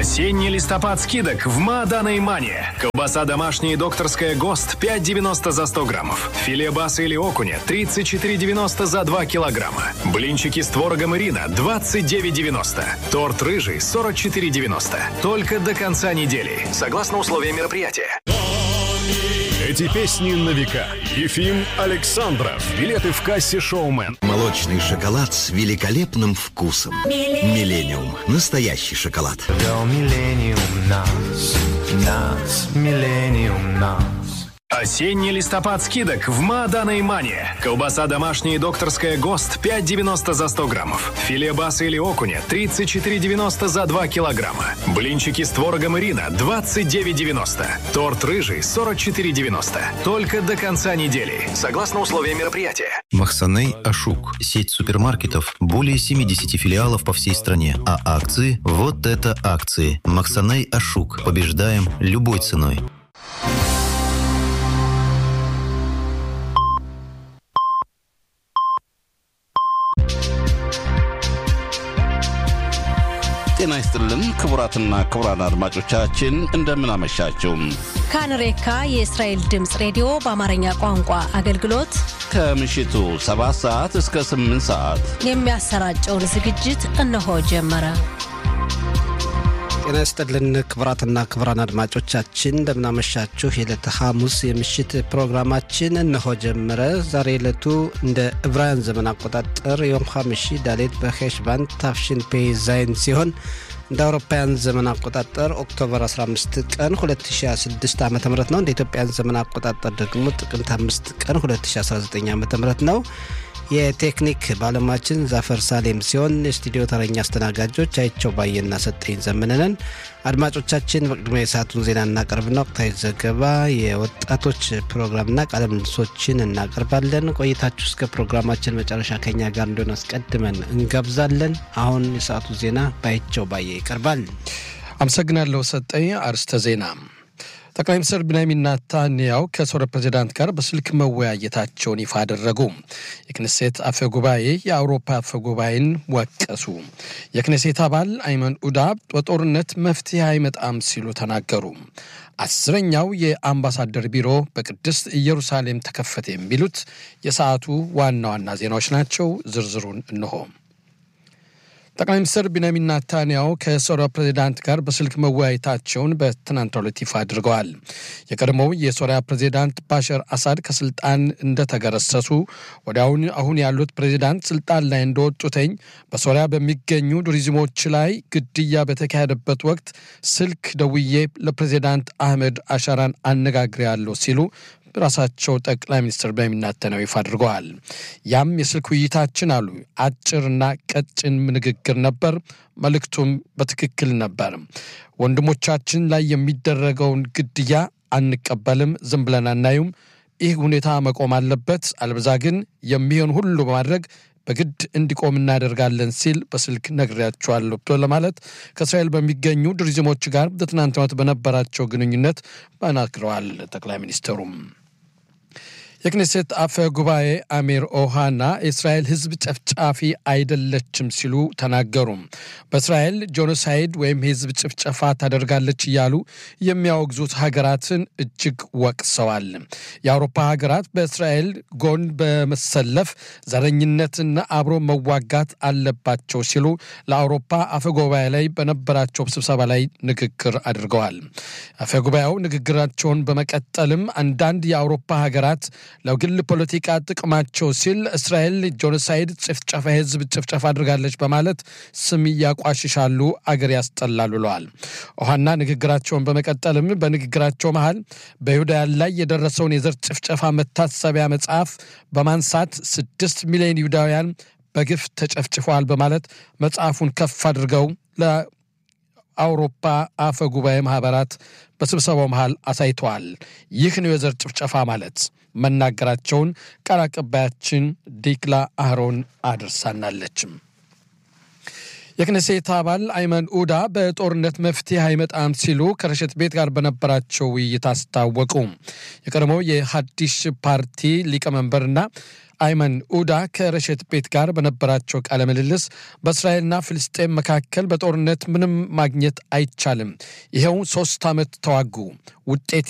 Осенний листопад скидок в Маадана и Мане. Колбаса домашняя и докторская ГОСТ 5,90 за 100 граммов. Филе баса или окуня 34,90 за 2 килограмма. Блинчики с творогом Ирина 29,90. Торт рыжий 44,90. Только до конца недели. Согласно условиям мероприятия. Эти песни на века. Ефим Александров. Билеты в кассе «Шоумен». Молочный шоколад с великолепным вкусом. Миллениум. Настоящий шоколад. Вел миллениум нас, нас, миллениум нас. Осенний листопад скидок в Маадана и Мане. Колбаса домашняя и докторская ГОСТ 5,90 за 100 граммов. Филе баса или окуня 34,90 за 2 килограмма. Блинчики с творогом Ирина 29,90. Торт рыжий 44,90. Только до конца недели. Согласно условиям мероприятия. Махсаней Ашук. Сеть супермаркетов. Более 70 филиалов по всей стране. А акции? Вот это акции. Махсаней Ашук. Побеждаем любой ценой. ጤና ይስጥልን ክቡራትና ክቡራን አድማጮቻችን እንደምን አመሻችሁ። ካንሬካ የእስራኤል ድምፅ ሬዲዮ በአማርኛ ቋንቋ አገልግሎት ከምሽቱ 7 ሰዓት እስከ 8 ሰዓት የሚያሰራጨውን ዝግጅት እነሆ ጀመረ። ጤና ይስጥልን ክቡራትና ክቡራን አድማጮቻችን እንደምናመሻችሁ። የዕለተ ሐሙስ የምሽት ፕሮግራማችን እነሆ ጀመረ። ዛሬ ዕለቱ እንደ ዕብራውያን ዘመን አቆጣጠር የዮም ሐምሺ ዳሌት በሄሽባን ታፍሽን ፔ ዛይን ሲሆን እንደ አውሮፓውያን ዘመን አቆጣጠር ኦክቶበር 15 ቀን 2026 ዓ ም ነው። እንደ ኢትዮጵያን ዘመን አቆጣጠር ደግሞ ጥቅምት 5 ቀን 2019 ዓ ም ነው። የቴክኒክ ባለሙያችን ዛፈር ሳሌም ሲሆን የስቱዲዮ ተረኛ አስተናጋጆች አይቸው ባየና ሰጠኝ ዘመንነን። አድማጮቻችን በቅድሚያ የሰዓቱን ዜና እናቀርብና ወቅታዊ ዘገባ፣ የወጣቶች ፕሮግራምና ቃለ ምልልሶችን እናቀርባለን። ቆይታችሁ እስከ ፕሮግራማችን መጨረሻ ከኛ ጋር እንዲሆን አስቀድመን እንጋብዛለን። አሁን የሰዓቱ ዜና ባይቸው ባየ ይቀርባል። አመሰግናለሁ ሰጠኝ። አርስተ ዜና ጠቅላይ ሚኒስትር ቢንያሚን ናታንያው ከሶሪያ ፕሬዚዳንት ጋር በስልክ መወያየታቸውን ይፋ አደረጉ። የክኔሴት አፈ ጉባኤ የአውሮፓ አፈ ጉባኤን ወቀሱ። የክኔሴት አባል አይመን ኡዳ በጦርነት መፍትሄ አይመጣም ሲሉ ተናገሩ። አስረኛው የአምባሳደር ቢሮ በቅድስት ኢየሩሳሌም ተከፈተ። የሚሉት የሰዓቱ ዋና ዋና ዜናዎች ናቸው። ዝርዝሩን እንሆ። ጠቅላይ ሚኒስትር ቢንያሚን ናታንያሁ ከሶሪያ ፕሬዚዳንት ጋር በስልክ መወያየታቸውን በትናንትናው ዕለት ይፋ አድርገዋል። የቀድሞው የሶሪያ ፕሬዚዳንት ባሻር አሳድ ከስልጣን እንደተገረሰሱ ወዲያውን አሁን ያሉት ፕሬዚዳንት ስልጣን ላይ እንደወጡተኝ በሶሪያ በሚገኙ ቱሪዝሞች ላይ ግድያ በተካሄደበት ወቅት ስልክ ደውዬ ለፕሬዚዳንት አህመድ አሻራን አነጋግሬያለሁ ሲሉ ራሳቸው ጠቅላይ ሚኒስትር ቢንያሚን ኔታንያሁ ይፋ አድርገዋል። ያም የስልክ ውይይታችን አሉ አጭርና ቀጭን ንግግር ነበር። መልእክቱም በትክክል ነበር። ወንድሞቻችን ላይ የሚደረገውን ግድያ አንቀበልም፣ ዝም ብለን አናዩም። ይህ ሁኔታ መቆም አለበት፣ አልበዛ ግን የሚሆን ሁሉ በማድረግ በግድ እንዲቆም እናደርጋለን ሲል በስልክ ነግሬያቸዋለሁ ብሎ ለማለት ከእስራኤል በሚገኙ ቱሪዝሞች ጋር በትናንትናው ዕለት በነበራቸው ግንኙነት ተናግረዋል። ጠቅላይ ሚኒስትሩም የክኔሴት አፈ ጉባኤ አሚር ኦሃና የእስራኤል ሕዝብ ጨፍጫፊ አይደለችም ሲሉ ተናገሩ። በእስራኤል ጄኖሳይድ ወይም የሕዝብ ጭፍጨፋ ታደርጋለች እያሉ የሚያወግዙት ሀገራትን እጅግ ወቅሰዋል። የአውሮፓ ሀገራት በእስራኤል ጎን በመሰለፍ ዘረኝነትና አብሮ መዋጋት አለባቸው ሲሉ ለአውሮፓ አፈ ጉባኤ ላይ በነበራቸው ስብሰባ ላይ ንግግር አድርገዋል። አፈ ጉባኤው ንግግራቸውን በመቀጠልም አንዳንድ የአውሮፓ ሀገራት ለግል ፖለቲካ ጥቅማቸው ሲል እስራኤል ጄኖሳይድ ጭፍጨፋ የህዝብ ጭፍጨፋ አድርጋለች በማለት ስም ያቋሽሻሉ፣ አገር ያስጠላሉ ብለዋል። ውሃና ንግግራቸውን በመቀጠልም በንግግራቸው መሃል በይሁዳውያን ላይ የደረሰውን የዘር ጭፍጨፋ መታሰቢያ መጽሐፍ በማንሳት ስድስት ሚሊዮን ይሁዳውያን በግፍ ተጨፍጭፈዋል በማለት መጽሐፉን ከፍ አድርገው ለአውሮፓ አፈ ጉባኤ ማህበራት በስብሰባው መሃል አሳይተዋል። ይህ ነው የዘር ጭፍጨፋ ማለት መናገራቸውን ቃል አቀባያችን ዲክላ አህሮን አድርሳናለችም። የክነሴት አባል አይመን ኡዳ በጦርነት መፍትሄ አይመጣም ሲሉ ከረሸት ቤት ጋር በነበራቸው ውይይት አስታወቁ። የቀድሞው የሀዲሽ ፓርቲ ሊቀመንበርና አይመን ኡዳ ከረሸት ቤት ጋር በነበራቸው ቃለ ምልልስ በእስራኤልና ፍልስጤም መካከል በጦርነት ምንም ማግኘት አይቻልም፣ ይኸው ሶስት ዓመት ተዋጉ፣ ውጤት